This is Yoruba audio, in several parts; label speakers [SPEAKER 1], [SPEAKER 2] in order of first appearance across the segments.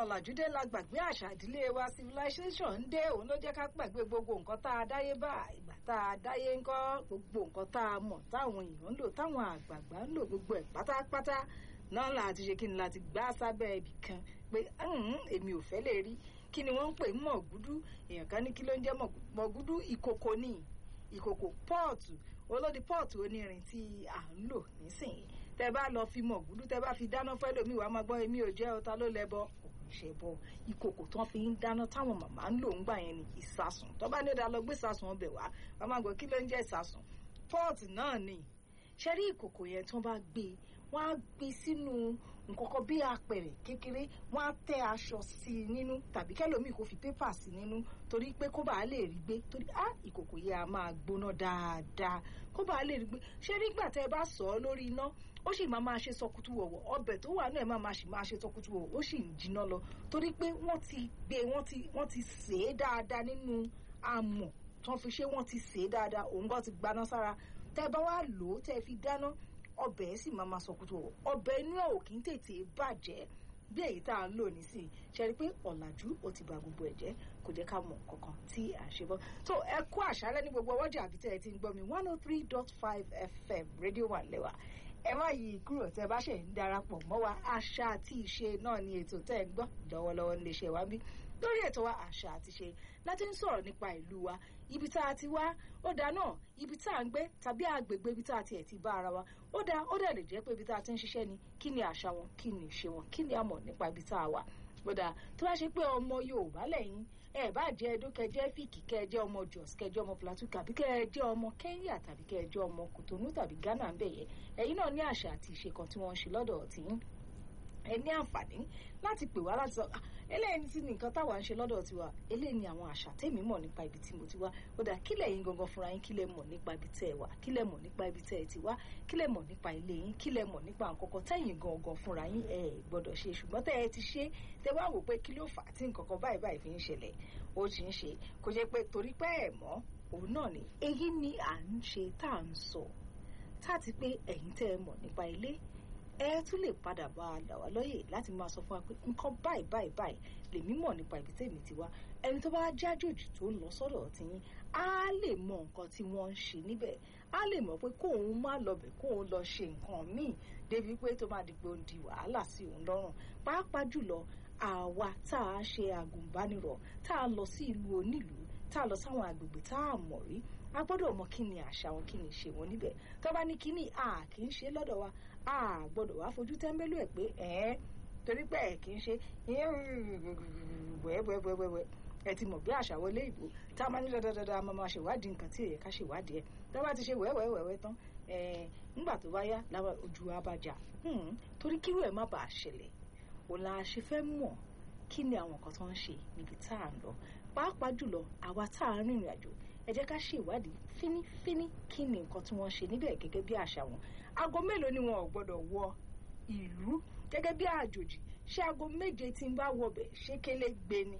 [SPEAKER 1] ọ̀làjú dé la gbàgbé àṣà ìdílé wa civilization ń dé òun ló jẹ́ ká gbàgbé gbogbo nǹkan tá a dáyé bá ìgbà tá a dáyé ń kọ́ gbogbo nǹkan tá a mọ̀ táwọn èèyàn ń lò táwọn àgbààgbà ń lò gbogbo ẹ̀ pátápátá náà láti ṣe kí ni láti gbá sábẹ́ ibì kan pé èmi ò fẹ́ lè rí kí ni wọ́n ń pè mọ̀gúdú èèyàn kan ní kí ló ń jẹ́ mọ̀gúdú ìkòkò ní ìkòkò pọ́ọ̀tù olódi pọ́ọ̀tù onírin tí à ń lò nísìnyí tẹ bá lọ fi mọ̀gúdú tẹ bá fi dáná fẹ́ lómi wàá máa gbọ́ èmi ò jẹ́ ọta ló lẹ́bọ ìṣẹ̀bọ ìkòkò tó fi ń dáná táwọn màmá ń lò ń gbà yẹn ni ìsasùn tó bá ní ìdá lọ gbé ìsasùn ọbẹ̀ wá wàá máa gbọ́ kí ló ń jẹ́ ìsasùn pọ́ọ̀tù náà ni ṣẹ́rí ìkòkò yẹn tó bá gbé wọ́n á gbé sínú nǹkan kan bí apẹ̀rẹ̀ kékeré wọ́n á tẹ́ aṣọ sí i nínú tàbí kẹ́lòmíì kò fi pépà sí nínú torí pé kó bàa lè rí gbé torí á ìkòkò yẹn á máa gbóná dáadáa kó bàa lè rí gbé ṣé nígbà tẹ́ ẹ bá sọ ọ́ lórí iná ó sì máa máa ṣe sọkútù wọ̀wọ̀ ọbẹ̀ tó wà náà ẹ̀ máa máa ṣì máa ṣe sọkútù wọ̀wọ̀ ó sì ń jiná lọ torí pé wọ́n ti gbé wọ́n ti wọ́n ti sè é dáadáa nínú amọ̀ tí wọ́n fi ṣe wọ́n ti sè é dáadáa òun gan ti gbaná sára tẹ́ ẹ bá wá lò ó tẹ́ ẹ fi dáná ọbẹ̀ ẹ̀ sì máa máa sọkútù wọ̀wọ̀ ọbẹ̀ inú ẹ̀ ò kí ń tètè bàjẹ́ bí èyí tá à ń lò nísìnyí ṣe rí i pé ọ̀làjú ó ti ba gbogbo ẹ̀ jẹ́ kò jẹ́ ká mọ̀ kankan tí à ń ṣe bọ́ tó ẹ kú àṣálẹ́ ní gbogbo ọwọ́jà àbí tẹ́ ẹ ti ń gbọ́ mi one oh three dot five fm rédíò wà lẹ́wà ẹ má yí kúrò tẹ́ bá ṣe ń darapọ̀ mọ́ wa àṣà àti ìṣe náà ni ètò tẹ́ ẹ ń gbọ́ lọ́wọ́lọ́wọ́ nílé iṣẹ́ wa bí lórí ètò wa àṣà àti ìṣe láti ń sọ̀rọ̀ nípa ìlú wa ibi tá a ti wá ó dáa náà ibi tá a ń gbé tàbí àgbègbè ibi tá a tiẹ̀ ti bá ara wa ó dáa ó dẹ̀ lè jẹ́ pé ibi tá a ti ń ṣiṣẹ́ ni kí ni àṣà wọn kí ni ìṣe wọn kí ni a mọ̀ nípa ibi tá a wà ó dáa tó bá ṣe pé ọmọ Yorùbá lẹ́yìn ẹ bá jẹ́ Ẹdó kẹjẹ́ fíìkì kẹjẹ́ ọmọ Jos kẹjẹ́ ọmọ Plateau tàbí kẹjẹ́ ọmọ Kenya tàbí kẹjẹ́ ọmọ Kòtónú tàbí Ghana ń bẹ̀yẹ ẹ̀yin náà ní àṣà àti ìṣe kan tí wọ́n ń ṣe lọ́dọ̀ tiyín ẹ ní àǹfààní láti pè wá láti sọ eléyìí tí nǹkan táwa ń ṣe lọ́dọ̀ tiwa eléyìí ni àwọn àṣà tèmi mọ̀ nípa ibi tí mo ti wá ó dà kí lẹ̀yin gangan fúnra yín kí lẹ mọ̀ nípa ibi tẹ́ ẹ wà kí lẹ mọ̀ nípa ibi tẹ́ ẹ ti wá kí lẹ mọ̀ nípa ilé yín kí lẹ mọ̀ nípa nǹkankan tẹ́yin gangan fúnra yín ẹ gbọ́dọ̀ ṣe ṣùgbọ́n tẹ́ ẹ ti ṣe tẹ́ wá wò pé kí ló fà á tí nǹkankan báyìí báyìí fi ń ṣẹlẹ̀ ó ti ń ṣe kò jẹ́ pé torí pé ẹ̀ mọ̀ òun náà ni èyí ni à ń ṣe tá à ń sọ tá àti pé ẹ̀yin tẹ́ ẹ mọ̀ nípa ilé ẹ tún lè padà bá a là wá lóye láti máa sọ fún wa pé nǹkan báyìí báyìí báyìí lèmi mọ̀ nípa ibi tèmi ti wá ẹni tó bá jájòjì tó ń lọ sọ́dọ̀ tiyín á lè mọ nǹkan tí wọ́n ń ṣe níbẹ̀ á lè mọ̀ pé kóun má lọbẹ̀ kóun lọ ṣe nǹkan míì débi pé tó máa di pé ó ń di wàhálà sí òun lọ́rùn pàápàá jùlọ àwa tá a ṣe àgùnbánirọ̀ tá a lọ sí ìlú onílùú tá a lọ sáwọn àgbègbè tá a mọ̀ rí a gbọ́dọ̀ mọ kí ni àṣà wọn kí ni ìṣe wọn níbẹ̀ tó bá ní kí ni a kì í ṣe lọ́dọ̀ wa a gbọ́dọ̀ wá fojú tẹ́ḿbẹ́lú ẹ̀ pé ẹ̀ẹ́ torí pé ẹ̀ kì í ṣe wẹ́wẹ́wẹ́wẹ́ ẹ ti mọ̀ bí àṣà wọlé ìbò tá a máa ní dáadáa máa máa ṣèwádìí nǹkan tí èyẹ ká ṣèwádìí ẹ̀ tó bá ti ṣe wẹ́wẹ́wẹ́wẹ́ tán nígbà tó bá yá lára ojú wa bá jà torí kírú ẹ̀ má bàa ṣẹlẹ̀ òun la ṣe fẹ́ mọ̀ kí ni àwọn nǹkan tó ń ṣe níbi tá à ń lọ pàápàá jùlọ àwa tá à ń rìnrìn àjò ẹ jẹ́ ká ṣe ìwádìí fínífíní kí ni nǹkan tí wọ́n ṣe níbẹ̀ gẹ́gẹ́ bí àṣà wọn aago mélòó ni wọn ò gbọ́dọ̀ wọ ìlú gẹ́gẹ́ bí àjòjì ṣé aago méje tí ń bá wọbẹ̀ ṣé kélé gbé ni.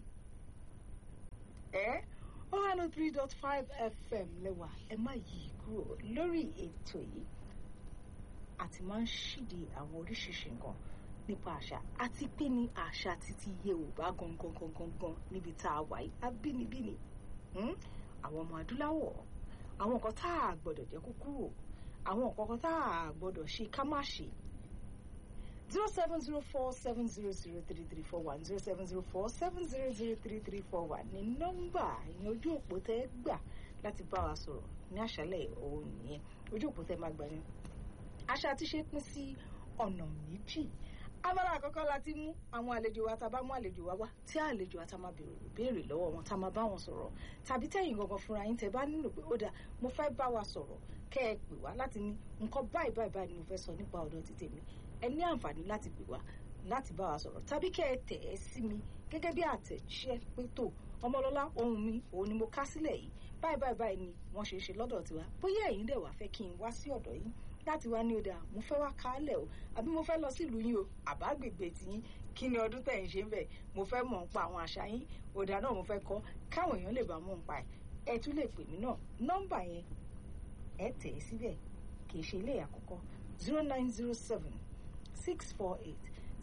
[SPEAKER 1] ẹ one oh three dot five fm lẹ́wà ẹ má yí kúrò lórí ètò yìí àti máa ń ṣíde àwọn oríṣiríṣi nǹkan nípa àṣà àti pé ní àṣà títí Yorùbá gangan gangan gan níbi tá a wà yìí abínibí ni àwọn ọmọ adúláwọ̀ àwọn nǹkan tá a gbọ́dọ̀ jẹ́ kó kúrò àwọn nǹkan kan tá a gbọ́dọ̀ ṣe ká má ṣe zero seven zero four seven zero zero three three four one zero seven zero four seven zero zero three three four one ní nọ́mbà ìyẹn ojú òpó tẹ́ gbà láti bá wa sọ̀rọ̀ ní àṣálẹ́ òun nìyẹn ojú òpó tẹ́ máa gbà ní. àṣà ti ṣe pín sí ọ̀nà méjì abala àkọ́kọ́ la ti mú àwọn àlejò wa tá a bá mú àlejò wa wá tí àlejò wa tá a máa béèrè béèrè lọ́wọ́ wọn tá a máa bá wọn sọ̀rọ̀ tàbí tẹ̀yin gangan fúnra yín tẹ́ bá nílò pé ó dà mo fẹ́ bá wa sọ̀rọ̀ kẹ́ ẹ pè wá láti ní nǹkan báyìí báyìí báyìí ni mo fẹ́ sọ nípa ọ̀dọ̀ ti tèmi ẹ ní àǹfààní láti pè wá láti bá wa sọ̀rọ̀ tàbí kẹ́ ẹ tẹ̀ ẹ́ sí mi gẹ́gẹ́ bí àtẹ̀jíṣẹ́ pé tó ọmọlọ́lá ohun mi òun ni mo ká sílẹ̀ yìí báyìí báyìí báyìí ni wọ́n ṣe ṣe lọ́dọ̀ tiwa bóyá ẹ̀yin dẹ̀ wá fẹ́ kí n wá sí ọ̀dọ̀ yín láti wá ní ọdẹ mo fẹ́ wá kálẹ̀ o àbí mo fẹ́ lọ sílùú yín o àbágbègbè tiyín kí ni ọdún tẹ̀ ń ṣe ń bẹ̀ mo fẹ́ mọ̀ ń pa àwọn àṣà yín ọ̀dà náà mo fẹ́ kọ́ káwọn èèyàn lè bá mọ̀ ń pa ẹ̀ ẹ tún lè pè mí náà nọ́mbà yẹn ẹ tẹ̀ ẹ́ síbẹ̀ kì í ṣe ilé àkọ́kọ́ zero nine zero seven six four eight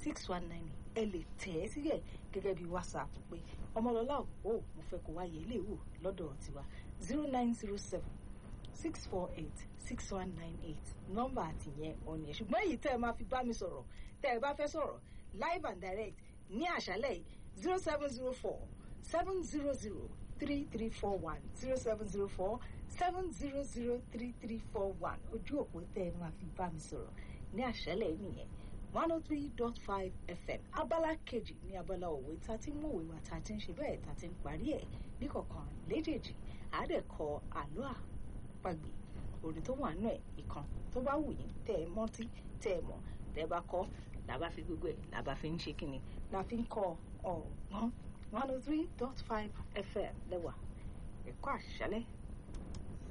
[SPEAKER 1] six one nine ẹ lè tẹ̀ ẹ́ sílẹ̀ gẹ́gẹ́ bí whatsapp pé ọmọlọ́lá ò mo fẹ́ kó wáyé ilé ìwò lọ́dọ̀ tiwa zero nine zero seven six four eight six one nine eight nọ́mbà àtìyẹn ọ̀nì ẹ̀ ṣùgbọ́n èyí tẹ́ ẹ máa fi bá mi sọ̀rọ̀ tẹ́ ẹ bá fẹ́ sọ̀rọ̀ live and direct ní àṣálẹ̀ yìí zero seven zero four seven zero zero three three four one zero seven zero four seven zero zero three three four one ojú òpó tẹ́ ẹ máa fi bá mi sọ̀rọ̀ ní àṣálẹ̀ yìí nìyẹn one oh three dot five fm abala kejì ní abala òwe tá a ti ń mú òwe wa tá a ti ń ṣe bẹ́ẹ̀ tá a ti ń parí ẹ̀ níkọ̀ọ̀kan léjèèjì àádẹ́kọ àlọ́ àpagbè orin tó wà nù ẹ̀ ìkan tó bá wù yín tẹ́ ẹ mọ́tí tẹ́ ẹ mọ̀ tẹ́ ẹ bá kọ́ làbá fi gbogbo ẹ̀ làbá fi ń ṣe kíni la fi ń kọ́ ọ̀gbọ́n one oh three dot five fm lẹ́wà ẹ̀kọ́ àṣálẹ́